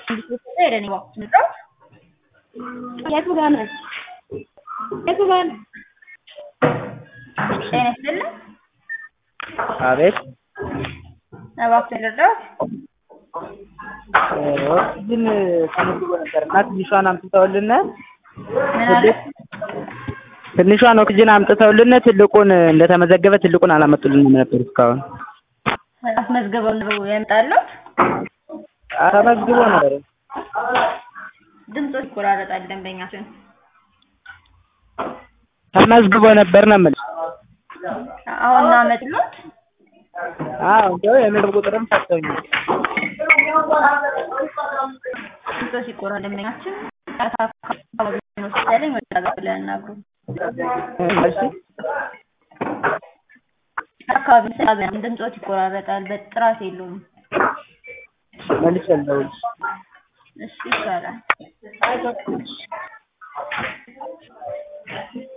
ሄደን ንጥረው የቱ ጋር ነህ? የቱ ጋር ነህ? ጤና ይስጥልኝ። አቤት እባክዎን ልርዳዎት? ኦክስጅን ተመዝግቦ ነበር እና ትንሿን አምጥተውልን ምን አለ? ትንሿን ኦክስጅን አምጥተውልን ትልቁን እንደተመዘገበ ትልቁን አላመጡልንም ነበር እስካሁን። አስመዝግበው ነው ያመጣሉት? ተመዝግቦ ነበር። ድምጾ ይቆራረጣል ደንበኛችን። ተመዝግቦ ነበር ነው የምልሽ። አሁን ነው ያመጡት? አዎ እንደው የምግብ ቁጥርም ሰጥተውኛል። ድምጾ ሲቆራረጥ ደንበኛችን አካባቢ ነው ሲያለኝ ወደ ጋር ብለን እናግሩ። እሺ አካባቢ ስላገኝ ድምጾት ይቆራረጣል፣ በጥራት የለውም። መልሼ ልደውልልሽ። እሺ ይቻላል።